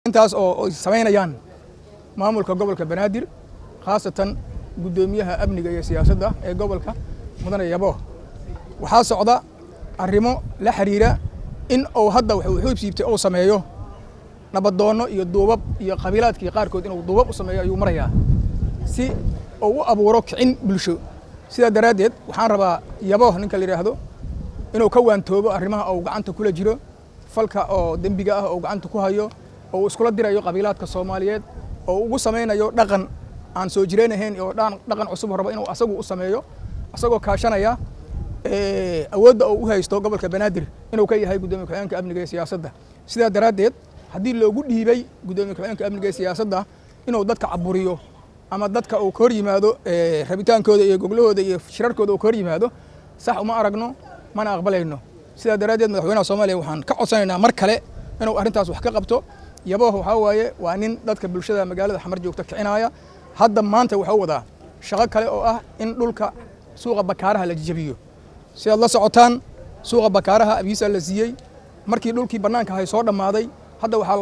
intaas oo ay samaynayaan maamulka gobolka banaadir khaasatan guddoomiyaha amniga iyo siyaasadda ee gobolka mudane yabo waxaa socda arrimo la xiriira in uu hadda wuxuu xuubsiibtay uu sameeyo nabadoonno iyo duubab iyo qabiilaadkii qaarkood inuu duubab u sameeyo ayuu marayaa si uu u abuuro kicin bulsho sidaa daraaddeed waxaan rabaa yabo ninka la yidhaahdo inuu ka waantoobo arrimaha uu gacanta kula jiro falka oo dembiga ah oo gacanta ku hayo oo iskula dirayo qabiilaadka soomaaliyeed oo ugu samaynayo dhaqan aan soo jireenahayn oo dhaqan cusub rabo inuu asagu u sameeyo asagoo kaashanaya awoodda uu u haysto gobolka banaadir inuu ka yahay guddoomiye ku-xigeenka amniga ee siyaasadda sidaa daraaddeed haddii loogu dhiibay guddoomiye ku-xigeenka amniga ee siyaasadda inuu dadka caburiyo ama dadka uu ka hor yimaado rabitaankooda iyo goglahooda iyo shirarkooda uu ka hor yimaado sax uma aragno mana aqbalayno sidaa daraaddeed madaxweynaha soomaaliya waxaan ka codsanaynaa mar kale inuu arrintaas wax ka qabto yabooh waxaa waaye waa nin dadka bulshada magaalada xamar joogta kicinaya hadda maanta wuxuu wadaa shaqo kale oo ah in dhulka suuqa bakaaraha la jajabiyo si aad la socotaan suuqa bakaaraha abiisa la siiyey markii dhulkii bannaanka ahay soo dhammaaday hadda waxaa